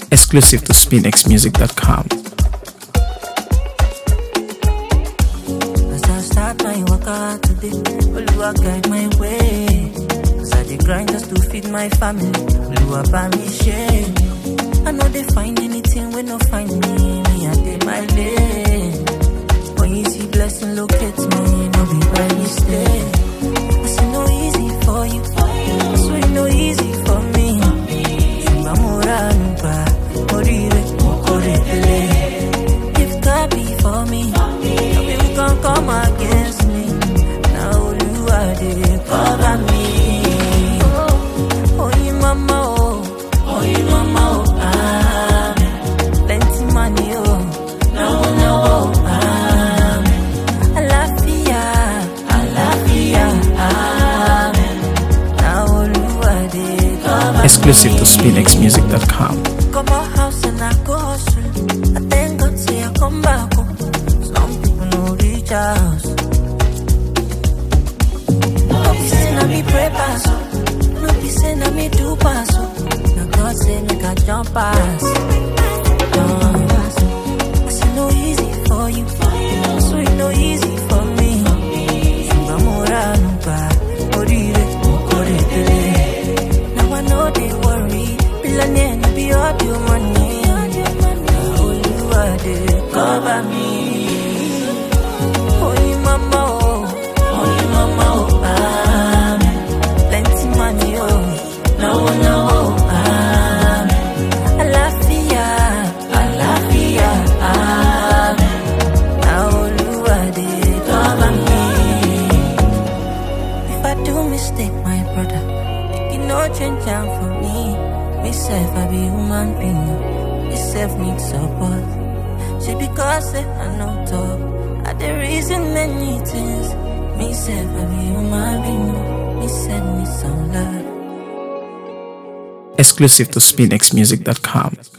Exclusive to SpinXMusic.com. As I start my workout today, Oluwa guide my way. As I dey grind just to feed my family, Oluwa buy me share. I know they find anything when no find me, me I dey my lane. When you see blessing locate me, no be by mistake. I say no easy for you, I swear no easy for me. Ṣùgbọ́n mo ránu gbà, mo rí ire, mo kórè délé. If God be for me, no people can come against me. Now Oluwa dey cover me. Oh, you mama, oh, oh, you mama, oh, ah, plenty money, oh, no, no, oh, ah, àlàáfíà, àlàáfíà, ah, now Oluwa dey cover me. Exclusive to SpinXMusic.com. Come out house and I go hustle. I thank God say I come back home. Some people no reach house. No be say na me pray pass. oh. No be say na me do pass. oh. Na God say make I jump pass. Jump pass. I say no easy for you. So it no easy for me. Ṣùgbọ́n mo ránu gbà, oríire mo kórè délé. Now I know they worry. Billionaire, no be all your money. Now Oluwa dey cover me. Oh, you mama, oh, oh, you mama, oh, ah, plenty money, oh, no, no, oh, ah, àlàáfíà, àlàáfíà, ah, now Oluwa dey cover me. If I do mistake, my brother, you no change am for me. Me self, I be human being. Me self need support. She because say I no talk. I the reason many things. Me self, I be human being. Me send me some love. Exclusive to SpinXMusic.com.